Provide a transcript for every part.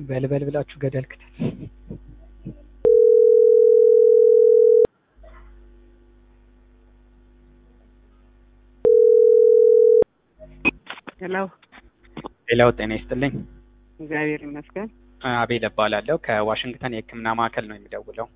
በልበል ብላችሁ ገደል ክተት። ሄሎ ሌላው ጤና ይስጥልኝ። እግዚአብሔር ይመስገን። አቤል እባላለሁ ከዋሽንግተን የሕክምና ማዕከል ነው የሚደውለው።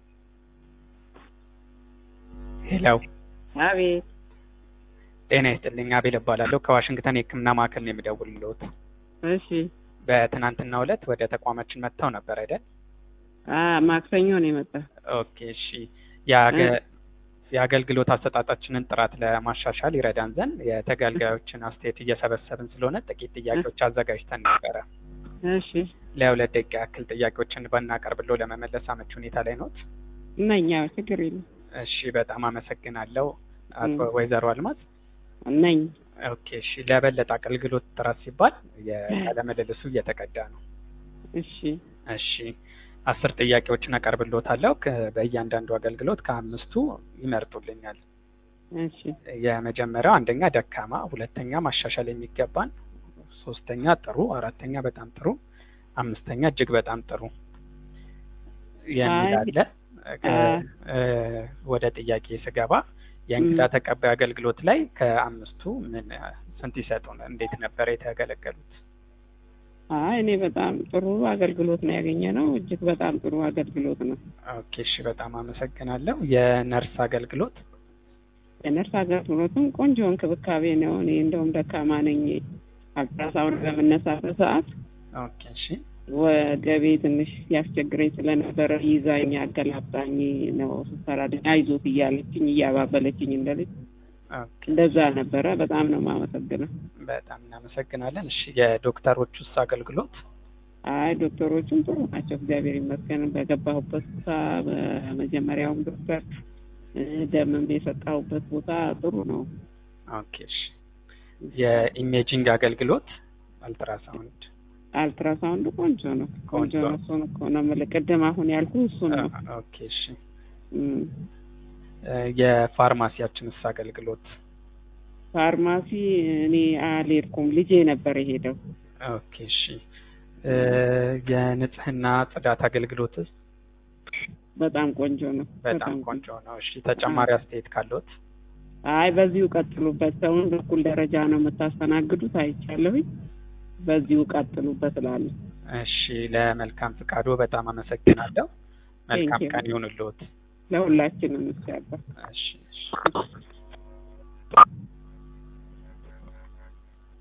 ሄሎ አቤት ጤና ይስጥልኝ። አቤል እባላለሁ ከዋሽንግተን የሕክምና ማዕከል ነው የሚደውልልዎት። እሺ በትናንትናው ዕለት ወደ ተቋማችን መጥተው ነበር አይደል? አ ማክሰኞ ነው የመጣ ኦኬ እሺ። የአገ- የአገልግሎት አሰጣጣችንን ጥራት ለማሻሻል ይረዳን ዘንድ የተገልጋዮችን አስተያየት እየሰበሰብን ስለሆነ ጥቂት ጥያቄዎች አዘጋጅተን ነበረ። እሺ ለሁለት ደቂቃ ያክል ጥያቄዎችን ባናቀርብሎ ለመመለስ አመች ሁኔታ ላይ ኖት? ነኝ። አዎ ችግር የለም እሺ በጣም አመሰግናለሁ አቶ ም። ወይዘሮ አልማዝ። ነኝ። ኦኬ እሺ። ለበለጠ አገልግሎት ጥራት ሲባል የቃለ ምልልሱ እየተቀዳ ነው። እሺ እሺ አስር ጥያቄዎችን አቀርብልዎታለሁ። ከ- በእያንዳንዱ አገልግሎት ከአምስቱ ይመርጡልኛል። እሺ የመጀመሪያው አንደኛ ደካማ፣ ሁለተኛ ማሻሻል የሚገባን፣ ሶስተኛ ጥሩ፣ አራተኛ በጣም ጥሩ፣ አምስተኛ እጅግ በጣም ጥሩ የሚል አይ፣ አለ። እ- አ- እ- ወደ ጥያቄ ስገባ የእንግዳ ም። ተቀባይ አገልግሎት ላይ ከአምስቱ ምን ስንት ይሰጡን? እንዴት ነበር የተገለገሉት? አይ እኔ በጣም ጥሩ አገልግሎት ነው ያገኘ ነው። እጅግ በጣም ጥሩ አገልግሎት ነው። ኦኬ እሺ፣ በጣም አመሰግናለሁ። የነርስ አገልግሎት የነርስ አገልግሎትም ቆንጆ እንክብካቤ ነው። እኔ እንደውም ደካማ ነኝ። አልትራሳውንድ በምነሳበት ሰዓት ኦኬ እሺ ወገቤ ትንሽ ያስቸግረኝ ስለነበረ ይዛኝ አገላብጣኝ ነው ስትሰራልኝ አይዞት እያለችኝ እያባበለችኝ እንደልጅ ኦኬ እንደዛ ነበረ። በጣም ነው የማመሰግነው። በጣም እናመሰግናለን። እሺ የዶክተሮቹስ አገልግሎት አይ ዶክተሮቹም ጥሩ ናቸው፣ እግዚአብሔር ይመስገን። በገባሁበት ቦታ በመጀመሪያውም ዶክተር እ፣ ደምም የሰጣሁበት ቦታ ጥሩ ነው። ኦኬ እሺ የኢሜጂንግ አገልግሎት አልትራሳውንድ አልትራሳውንዱ ቆንጆ ነው፣ ቆንጆ ቆንጆ። ነው። እሱን እኮ ነው የምልህ። ቅድም አሁን ያልኩ እሱን ነው። ኦኬ እሺ እም፣ እ፣ የፋርማሲያችንስ አገልግሎት ፋርማሲ እኔ አልሄድኩም፣ ልጄ ነበር የሄደው። ኦኬ እሺ እ፣ የንጽህና ጽዳት አገልግሎትስ በጣም ቆንጆ ነው። በጣም ቆንጆ ነው። እሺ ተጨማሪ አስተያየት ካለዎት? አይ በዚሁ ቀጥሉበት። ሰውን በኩል ደረጃ ነው የምታስተናግዱት አይቻለሁኝ። በዚሁ ቀጥሉበት እላለሁ። እሺ ለመልካም ፍቃዶ በጣም አመሰግናለሁ። መልካም Thank you. ቀን ይሁንልዎት። ለሁላችንም ይቻላል። እሺ እሺ